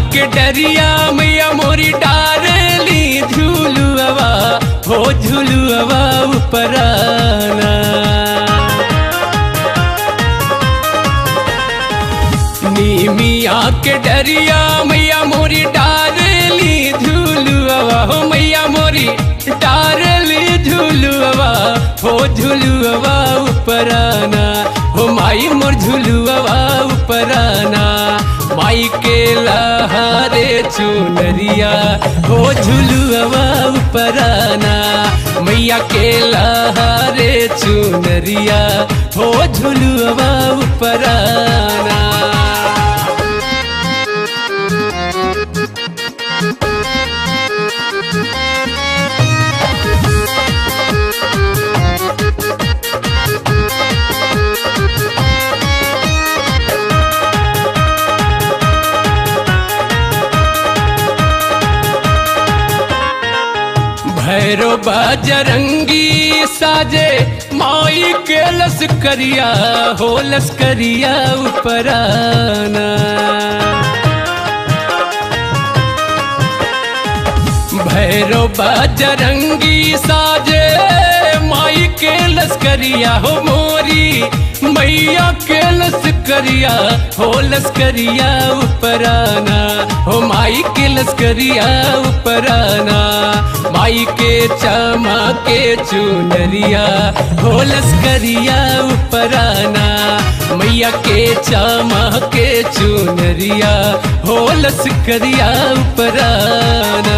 के डरिया मैया मोरी डारली झूलुआ हो झूलुआ उपराना नीमिया के डरिया मैया मोरी डारली झूलुआ हो मैया मोरी डारली झूलुआ हो झूलुआ उपराना हो माई मोर झूलुआ उपराना माई के लहारे चुनरिया हो झूलुआ उपराना मैया के लहारे चुनरिया हो झूलुआ उपराना भैरो बजरंगी साजे माई के लस्करिया हो लस्करिया उपराना भैरो बजरंगी साजे माई के लस्करिया हो मोरी मैया के लस्करिया हो लस्करिया उपराना हो माई के लस्करिया उपराना माई के चमा के चुनरिया हो लस्करिया उपराना मैया के चमा के चुनरिया हो लस्करिया उपराना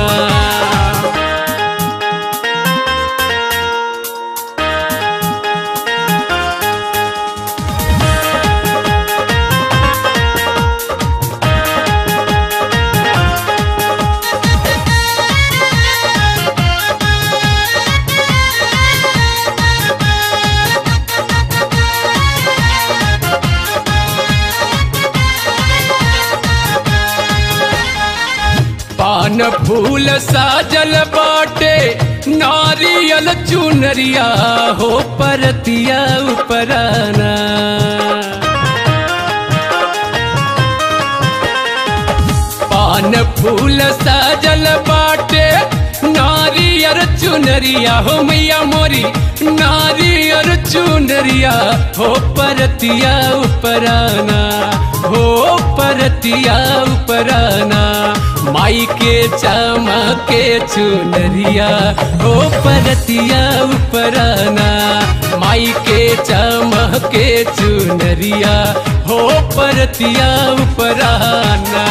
पान फूल साजल बाटे नारियल चुनरिया हो परतिया उपराना पान फूल साजल बाटे नारियर चुनरिया हो मैया मोरी नारियर चुनरिया हो परतिया उपराना हो परतिया उपराना माई के चमके चुनरिया हो परतिया उपराना माई के चमके चुनरिया हो परतिया उपराना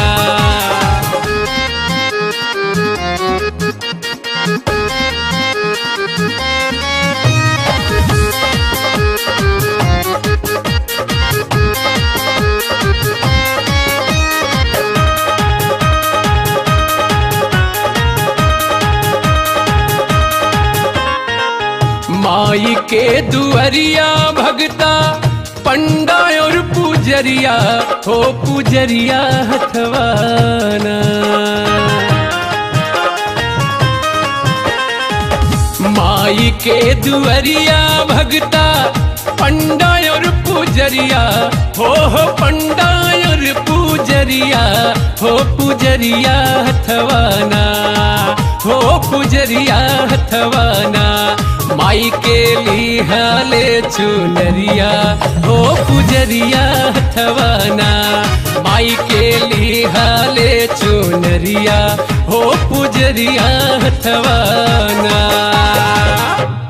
माई के दुअरिया भगता पंडा और पूजरिया हो पूजरिया हथवाना माई के दुअरिया भगता पंडा और पूजरिया हो हो पंडा और पूजरिया हो पूजरिया हथवाना हो पूजरिया हथवाना माई के लिहाले चुनरिया हो पुजरिया हथवाना माई के लिहाले चुनरिया हो पुजरिया हथवाना